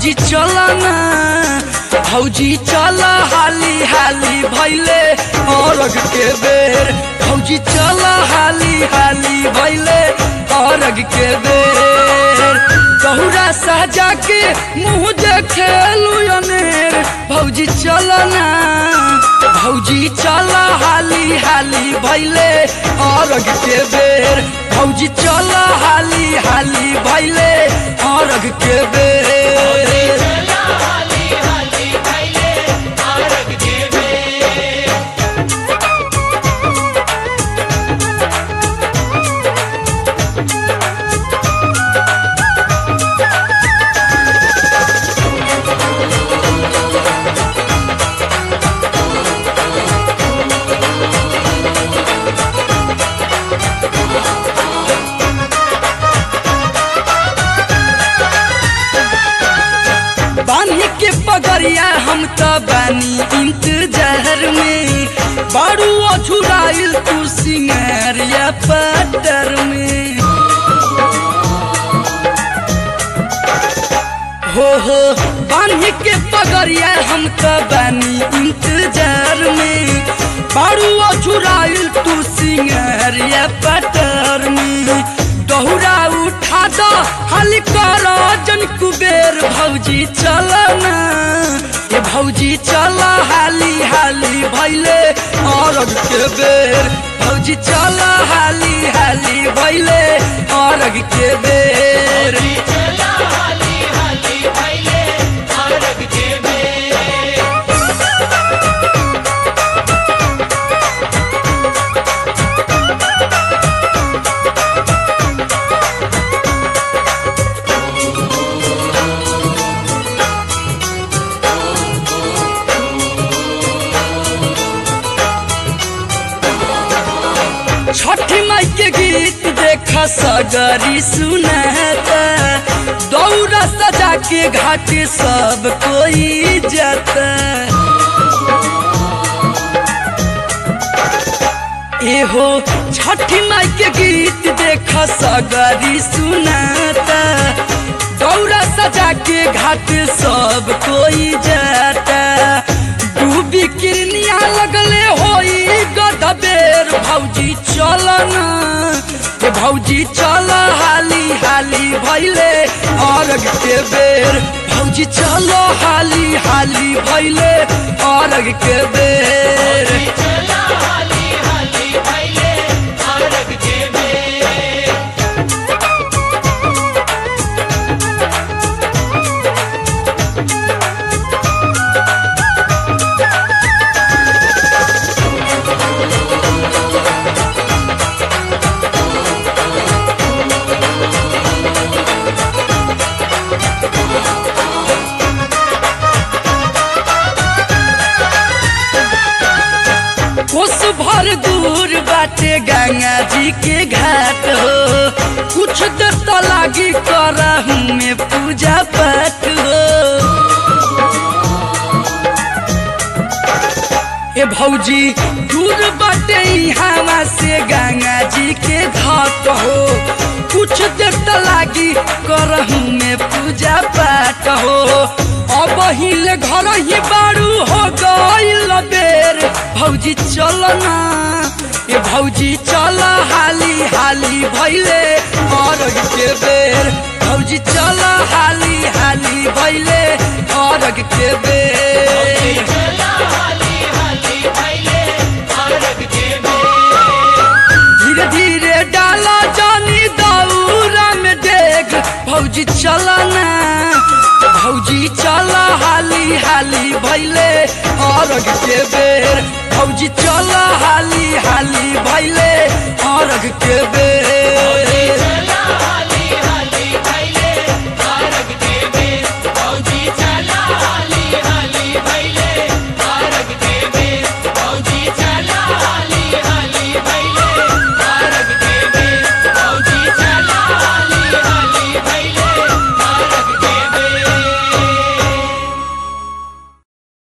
भौजी चल ना भौजी चल हाली हाली भैले अरग के बेर भौजी चल हाली हाली भैले अरग के बेर गहुरा साजा के मुँह देखे अनेर भौजी चल ना भौजी चल हाली हाली भैले अरग के बेर भौजी चल हाली हाली भैले अरग के बेर बानी के पगड़िया हम तो बानी इंतजार में बारू अछुराइल तू सिंगारिया पटर में हो हो बानी के पगड़िया हम तो बानी इंतजार में बारू अछुराइल तू सिंगारिया पटर में दहुरा उठा दो हाली कर जन कुबेर भौजी चल ना ये भौजी चल हाली हाली भैले अरग के बेर भौजी चल हाली हाली भैले अरग के बेर छठी माई के गीत देख सगरी सुनाता दौरा सजा के घाट सब कोई जाता एहो छठी माई के गीत देख सगरी सुनाता दौरा सजा के घाट सब कोई जाता डूबी किरनिया लगले होई गदबेर भौजी चल ना ए भौजी चल हाली हाली भैले अरग के बेर भौजी चल हाली हाली भैले अरग के बेर कोस भर दूर बाटे गंगा जी के घाट हो कुछ देर तो लागी करहू में पूजा पाठ हो ए भौजी दूर बाटे हवा से गंगा जी के घाट हो कुछ देर तो लागी करहू में पूजा पाठ हो अब हिले घर ही बारू हो गईल बेर भौजी चल ना ए भौजी चल हाली हाली भैले अरग के बेर भौजी चल हाली हाली भैले अरग के बेर धीरे धीरे डाला जानी दौरा में देख भौजी चल ना भौजी चल हाली हाली भैले अरग के बेर भौजी चल हाली हाली भैले अरग के बेर